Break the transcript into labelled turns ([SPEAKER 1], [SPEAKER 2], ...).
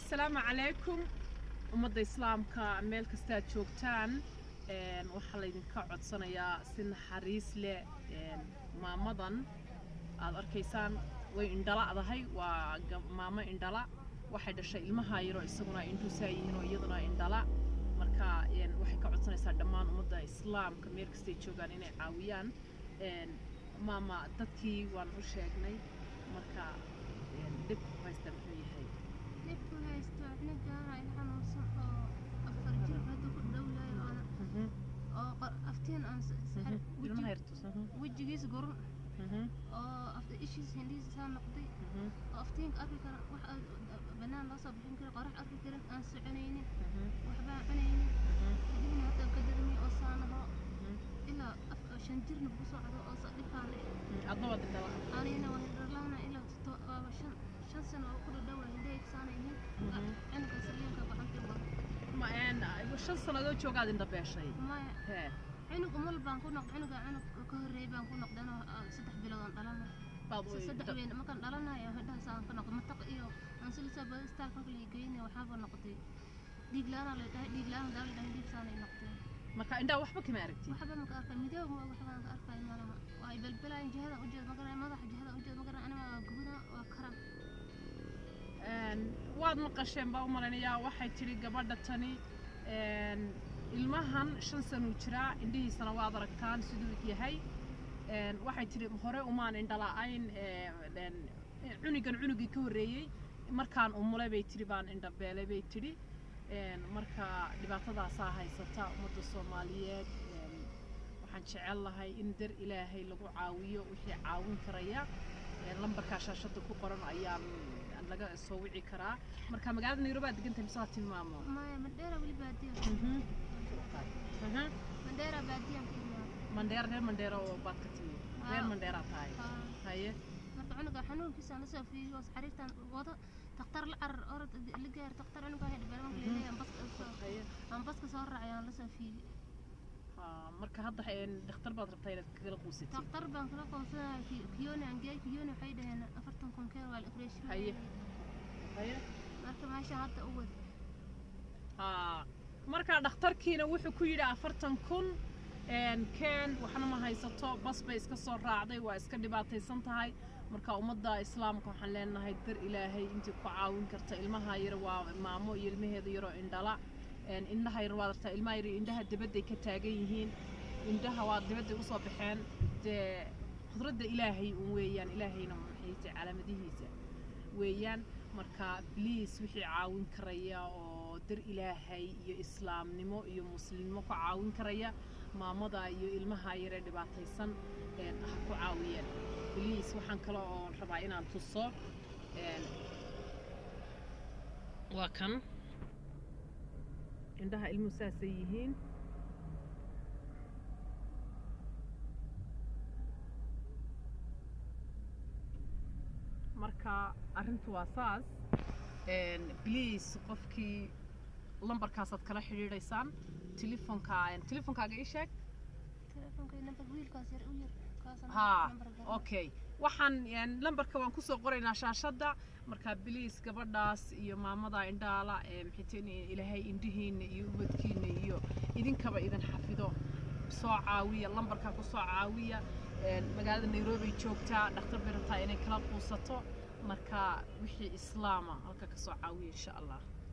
[SPEAKER 1] asalaamu calaykum ummadda islaamka meel kastaad joogtaan een, waxaa laydinka codsanayaa si naxariis leh een, maamadan aad arkaysaan way indhala'dahay waa gab- maamo indhala waxay dhashay ilmaha yaroo isaguna ay indhuusaa yihiin oo iyaduna indhala marka een, waxay ka codsanaysaa dhammaan ummadda islaamka meel kastay joogaan inay caawiyaan een, maama dadkii waan u sheegnay marka een, dhib ku haysta muxuu yahay
[SPEAKER 2] dhibku haysto anigaana il xanuunsan oo afar jir hadda ku dhow yahay oona
[SPEAKER 1] Mhm.
[SPEAKER 2] oo qor- aftiin aan s- s-
[SPEAKER 1] Mhm.
[SPEAKER 2] weji-
[SPEAKER 1] ilmaha yartus mhm.
[SPEAKER 2] wejigiis gurun
[SPEAKER 1] Mhm.
[SPEAKER 2] oo afta ishiis hindhihiisa saa noqday
[SPEAKER 1] Mhm.
[SPEAKER 2] oo aftiinka arki kara wax aad banaan loo soo bixin kara qorax arki karin aan soconaynin
[SPEAKER 1] Mhm.
[SPEAKER 2] waxbaan cunaynin
[SPEAKER 1] Mhm.
[SPEAKER 2] kadibna hadda ka darmi oo saanaho
[SPEAKER 1] Mhm.
[SPEAKER 2] ilaa af- shan jirna ku socdo oo sa dhibkaan leh
[SPEAKER 1] adna waa dindhala
[SPEAKER 2] anigana waa hindharlaana ilaa to- waaba shan shan sano oo ku dhadhowa hindhahayga saanaynin
[SPEAKER 1] Mhm.
[SPEAKER 2] cunuga saliinka gacantii wada
[SPEAKER 1] ma een shan sannadood joogaad indha beeshay
[SPEAKER 2] maya
[SPEAKER 1] hee
[SPEAKER 2] cunug umal baan ku noqday cunuga cunug ka horreeyay baan ku noqday anoo aan saddex bilood aan dhalana
[SPEAKER 1] baad u
[SPEAKER 2] saddex weyn markaan dhalanayo hidhahaas aan ka noqday mataq iyo aan silisa bada istaalka marka la geynay waxaaba noqday dhiig la-aan la dhahay dhiig la-aan daa la dhahay dhiig saanay noqday
[SPEAKER 1] marka indhaha waxba kama aragtid
[SPEAKER 2] waxba maka arkay midoob ma waxbaan ka arkay malaha waa ay balbalayaan jihada u jeed magaran madaxa jihada u jeed magaran anima waa gubana waa karan
[SPEAKER 1] Een, waad maqasheen baa u malaynayaa waxay tidhi gabadha tani een, ilmahan shan sanuu jiraa indhihiisana waad aragtaan siduu yahay Een, waxay tidhi hore umaan indhala'ayn ee, een, cunugan cunugii ka horreeyey markaan umulay bay tidhi baan indhabeelay bay tidhi Een, marka dhibaatadaasaa haysata ummadda soomaaliyeed Een, waxaan jecel lahay in dar ilaahay lagu caawiyo wixii caawin karaya Een, lambarkaa shaashada ku qoran ayaan laga soo wici karaa marka magaalada nairobi aad degantahay mise waa tilmaamo
[SPEAKER 2] maya mandheera weli baadiya
[SPEAKER 1] Mhm. Mhm.
[SPEAKER 2] mandheera baadiyaan ka imaada
[SPEAKER 1] mandheera reer mandheera oo baad ka timi reer
[SPEAKER 2] Haa.
[SPEAKER 1] mandheera tahay
[SPEAKER 2] Haa.
[SPEAKER 1] haye
[SPEAKER 2] marka cunuga xanuunkiisa la soo fiiriyo xariirtan wado daktar la carar orod la gaar daktar cunuga hay dhibaan marka leeyahay aan baska soo
[SPEAKER 1] haye
[SPEAKER 2] aan baska soo raacay aan la soo fiiri
[SPEAKER 1] Haa, marka hadda een, dhakhtar baad rabtaa inaad kagala quusatid
[SPEAKER 2] daktar baan kala qoonsanay kiyoni aan geey kiyoni waxay dhaheen afartan kun keen waa la operation
[SPEAKER 1] Haye. haye
[SPEAKER 2] marka meesha hadda u wad
[SPEAKER 1] Haa, marka dhakhtarkiina wuxuu ku yidhi afartan kun een, keen waxna ma haysato bas bay iska soo raacday waa iska dhibaataysan tahay marka ummadda islaamka waxaan leenahay dar ilaahay intii ku caawin karta ilmaha yar waa maamo iyo ilmaheeda yaroo indhala Een, indhaha yar waad artaa ilmaha yar indhaha dibadday ka taagan yihiin indhaha waa dibadday usoo baxeen dee qudradda ilaahay un weeyaan ilaahayna maxayse calaamadihiisa weeyaan marka bliis wixii caawin karaya oo dar ilaahay iyo islaamnimo iyo muslimnimo ku caawin karaya maamada iyo ilmaha yaree dhibaataysan een, ha ku caawiyeen bliis waxaan kale oo rabaa inaan tuso een, waa kan indhaha ilmuhu saasay yihiin marka arrintu waa saas Een, bliis qofkii lambarkaasaad kala xidhiidhaysaan telefonka telefonkaaga ii sheeg
[SPEAKER 2] telefonka number wiilkaas yar u yar kaasana
[SPEAKER 1] haa
[SPEAKER 2] number garan.
[SPEAKER 1] okay waxaan een, lambarka waan kusoo qoraynaa shaashadda marka bliis gabadhaas iyo maamada indhaala ee maxayteen ilaahay indhihiina iyo ubadkiina iyo idinkaba idin xafido soo caawiya lambarkaa ku soo caawiya Een, magaalada nairobi joogtaa dhakhtar bay rabtaa inay kala quusato marka wixii islaama halka ka soo caawiya insha allah